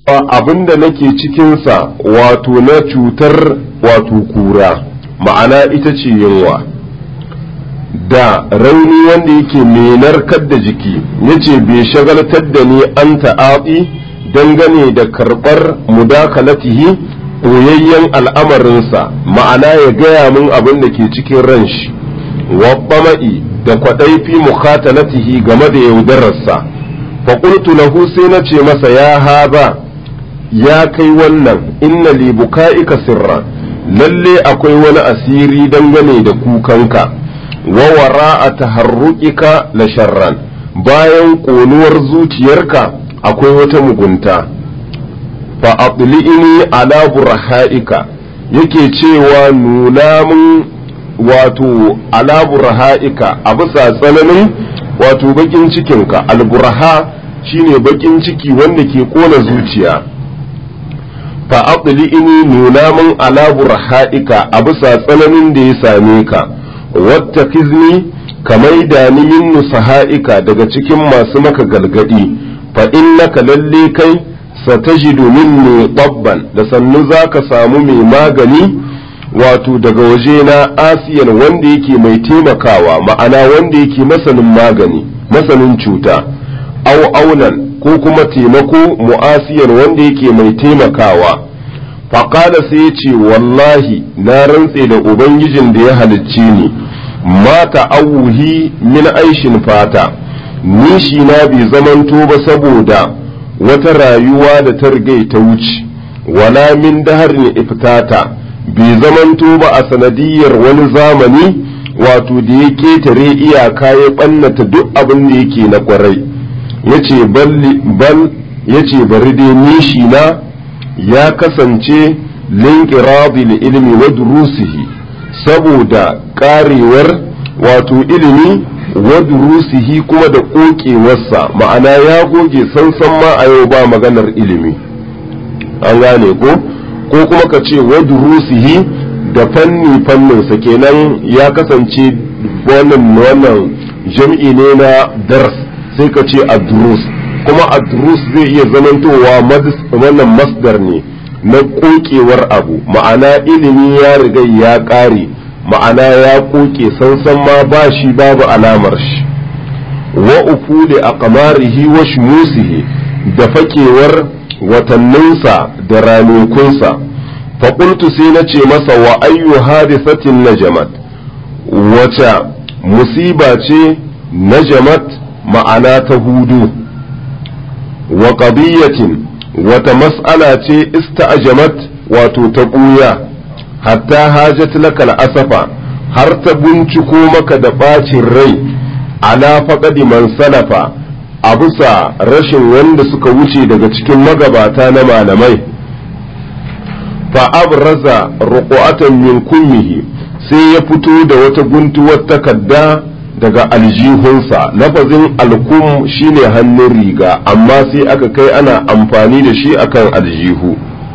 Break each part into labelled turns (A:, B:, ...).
A: abinda nake cikinsa wato na cutar wato kura ma'ana ita ce yunwa da rauni wanda yake mai narkar da jiki yace bai shagaltar da ni an ta'aɓi dangane da karɓar mudakalatihi koyayyen al'amarinsa ma'ana ya gaya min abin da ke cikin ran shi wabbama'i da kwaɗai fi mukhatalatihi game da yaudararsa faƙultu lahu sai na ce masa ya haza ya kai wannan inna li buka'ika sirra lalle akwai wani asiri dangane da kukanka wa wara'a taharruqika la sharran bayan ƙonuwar zuciyarka akwai wata mugunta fa aqli'ini ala burha'ika yake cewa nuna mun wato ala burha'ika a bisa tsananin wato bakin cikinka alburha shine bakin ciki wanda ke kona zuciya fa aqli'ini nuna mun ala burha'ika a bisa tsananin da ya same ka wattakizni kamai da ni min nusaha'ika daga cikin masu maka galgadi fa innaka lalle kai satajidu minni tabban da sannu zaka samu mai magani wato daga waje na asiyan wanda yake mai taimakawa ma'ana wanda yake masanin magani masanin cuta au aunan ko kuma taimako mu'asiyan wanda yake mai taimakawa faƙada sai ya ce wallahi na rantse da ubangijin da ya halicce ni mata auhi min aishin fata nishi na bai zamanto ba saboda wata rayuwa da ta rigai ta wuce wala min daharin iftata bai zamanto ba a sanadiyar wani zamani wato da ya ketare iyaka ya ɓannata duk abin da yake na kwarai yace bal yace bari dai nishi na ya kasance linkirabi ilmi wa durusihi saboda karewar wato ilimi wa durusihi kuma da kokewarsa ma'ana ya goge sansan ma a yau ba maganar ilimi an gane ko ko kuma ka ce wa durusihi da fanni fanninsa kenan ya kasance wannan wannan jam'i ne na dars sai ka ce ad-durus kuma ad-durus zai iya zamantowa wannan masdar ne na kokewar abu ma'ana ilimi ya riga ya ƙare ma'ana ya koke sansan ma ba shi babu alamar shi wa ufuli a kamarihi wa shumusihi da fakewar watanninsa da ranakunsa faƙultu sai na ce masa wa ayyu hadisatin najamat wace musiba ce najamat ma'ana ta hudu wa qadiyatin wata mas'ala ce ista'jamat wato ta ɓuya hatta hajat lakal asafa har ta binciko maka da ɓacin rai ala faƙadi man salafa a bisa rashin wanda suka wuce daga cikin magabata na malamai fa abraza ruqatan min kummihi sai ya fito da wata guntuwar takarda daga aljihunsa lafazin alkum shine hannun riga amma sai aka kai ana amfani da shi akan aljihu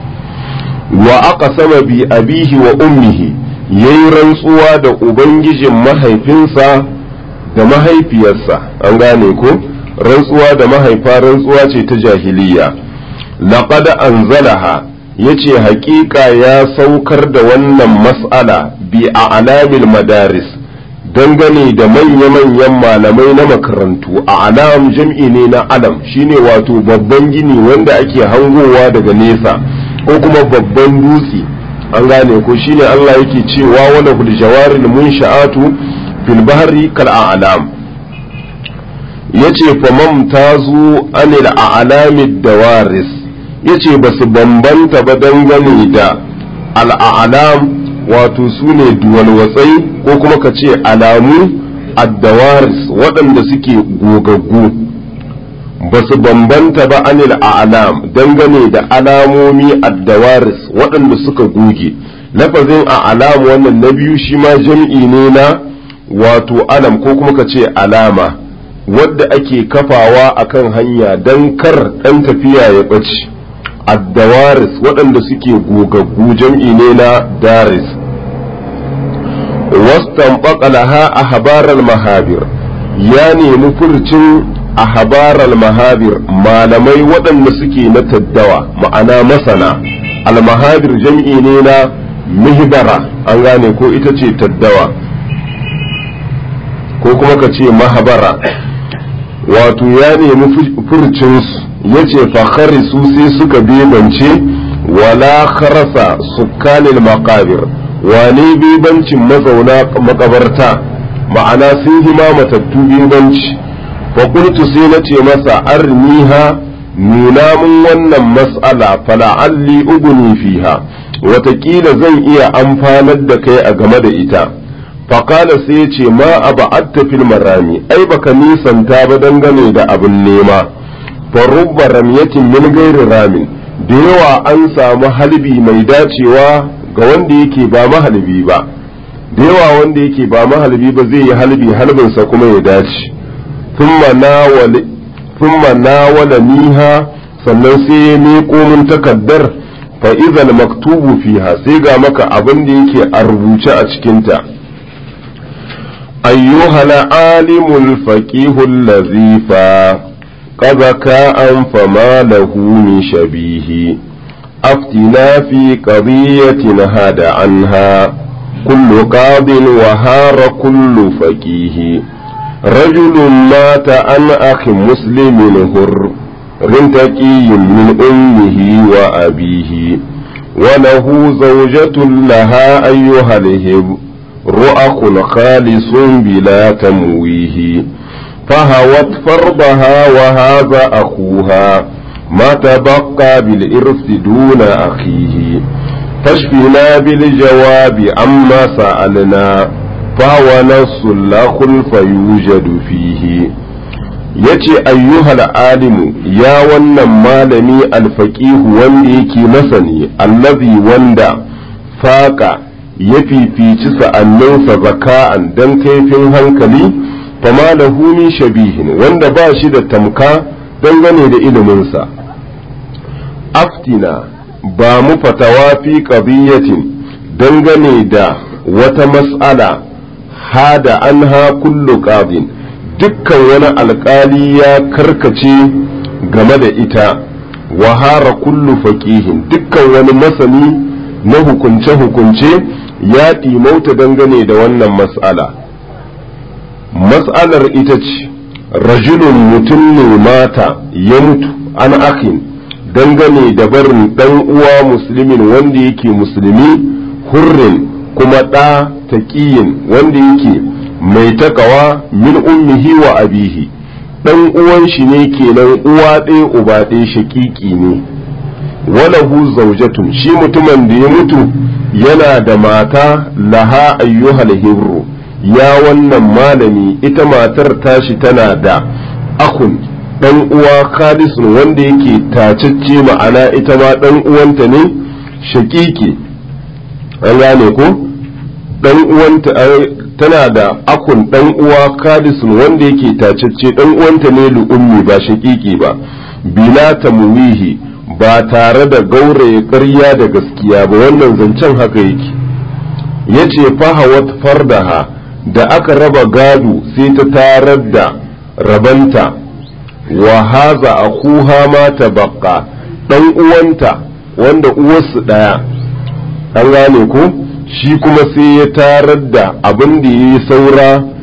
A: wa aka sama bi abihi wa ummihi yayi rantsuwa da ubangijin mahaifinsa da mahaifiyarsa an gane ko rantsuwa da mahaifa rantsuwa ce ta jahiliya laqad anzalaha yace haƙiƙa ya saukar da wannan mas'ala bi a alamil madaris dangane da manya-manyan malamai na makarantu a alam jam'i ne na alam shine wato babban gini wanda ake hangowa daga nesa ko kuma babban dutse an gane ko shine Allah yake cewa wala hul jawaril munsha'atu fil bahri kal a'lam yace famam tazu anil a'lamid dawaris yace basu bambanta ba dangane da al'alam wato su ne duwalwatsai ko kuma ka ce alamu addawaris waɗanda suke gogaggu ba su bambanta ba anil a'lam dangane da alamomi addawaris waɗanda suka goge lafazin a'lam wannan na biyu shi ma jam'i ne na wato alam ko kuma ka ce alama wadda ake kafawa akan hanya don kar ɗan tafiya ya ɓace addawaris waɗanda suke gogaggu jam'i ne na daris wastan laha a habarar mahabir ya nemi furcin a habaral mahabir malamai waɗanda suke na taddawa ma'ana masana almahabir jam'i ne na mihbara an gane ko ita ce taddawa ko kuma ka ce mahabara wato ya nemi furcinsu ya ce fakhari su sai suka bebance wala kharasa sukkanil makabir wane bebancin mazauna makabarta ma'ana sun hima matattu bebanci fakultu sai na ce masa arniha nuna mun wannan mas'ala fala'alli uguni fiha watakila zan iya amfanar da kai a game da ita faƙala sai ya ce ma a ba'atta fil marami ai baka nisanta ba dangane da abin nema farubba ramyatin min gairi ramin da yawa an samu halbi mai dacewa ga wanda yake ba mahalbi ba da yawa wanda yake ba mahalbi ba zai yi halbi halbinsa kuma ya dace thumma nawala niha sannan sai ya miƙo min takaddar fa idhal maktubu fiha sai ga maka abin da yake a rubuce a cikinta أيها العالم الفقيه الذي فقد كاء فما له من شبيه أفتنا في قضية هاد عنها كل قاض وهار كل فقيه رجل مات عن أخ مسلم هر رنتكي من أمه وأبيه وله زوجة لها أيها الهب رؤخ خالص بلا تمويه فهوت فرضها وهذا أخوها ما تبقى بالإرث دون أخيه فاشفنا بالجواب عما سألنا فهو نص لا خلف يوجد فيه yace ayyuhal alimu ya wannan malami alfaqihu wanda yake masani allazi wanda faqa ya fifici sa'anninsa zaka'an don kaifin hankali fama da min shabihin wanda ba shi da tamka dangane da iliminsa aftina ba mu fatawa fi qadiyatin dangane da wata mas'ala hada anha kullu qadin dukkan wani alkali ya karkace game da ita wahara kullu faqihin dukkan wani masani na hukunce-hukunce ya ɗimauta dangane da wannan mas'ala mas'alar ita ce rajulun mutum ne mata ya mutu an akin dangane da barin ɗan uwa musulmin wanda yake musulmi hurrin kuma ɗa taƙiyin wanda yake mai takawa min ummihi wa abihi ɗan uwan shi ne kenan uwa ɗaya uba ɗaya shaƙiƙi ne walahu zaujatun shi mutumin da ya mutu yana da mata laha ayyuhal hibru ya wannan malami ita matar tashi tana da akun dan uwa khalisun wanda yake tacacce ma'ana ita ma dan uwanta ne shakiki an gane ko dan uwanta tana da akun dan uwa khalisun wanda yake tacacce dan uwanta ne lu'ummi ba shakiki ba bila tamwihi ba tare da gauraye ƙarya da gaskiya ba wannan zancen haka yake ya ce fahawat fardaha da aka raba gado sai ta tarar da rabanta wa haza a kuha ma ta baka ɗan uwanta wanda uwarsu ɗaya an gane ko shi kuma sai ya tarar da abin da ya yi saura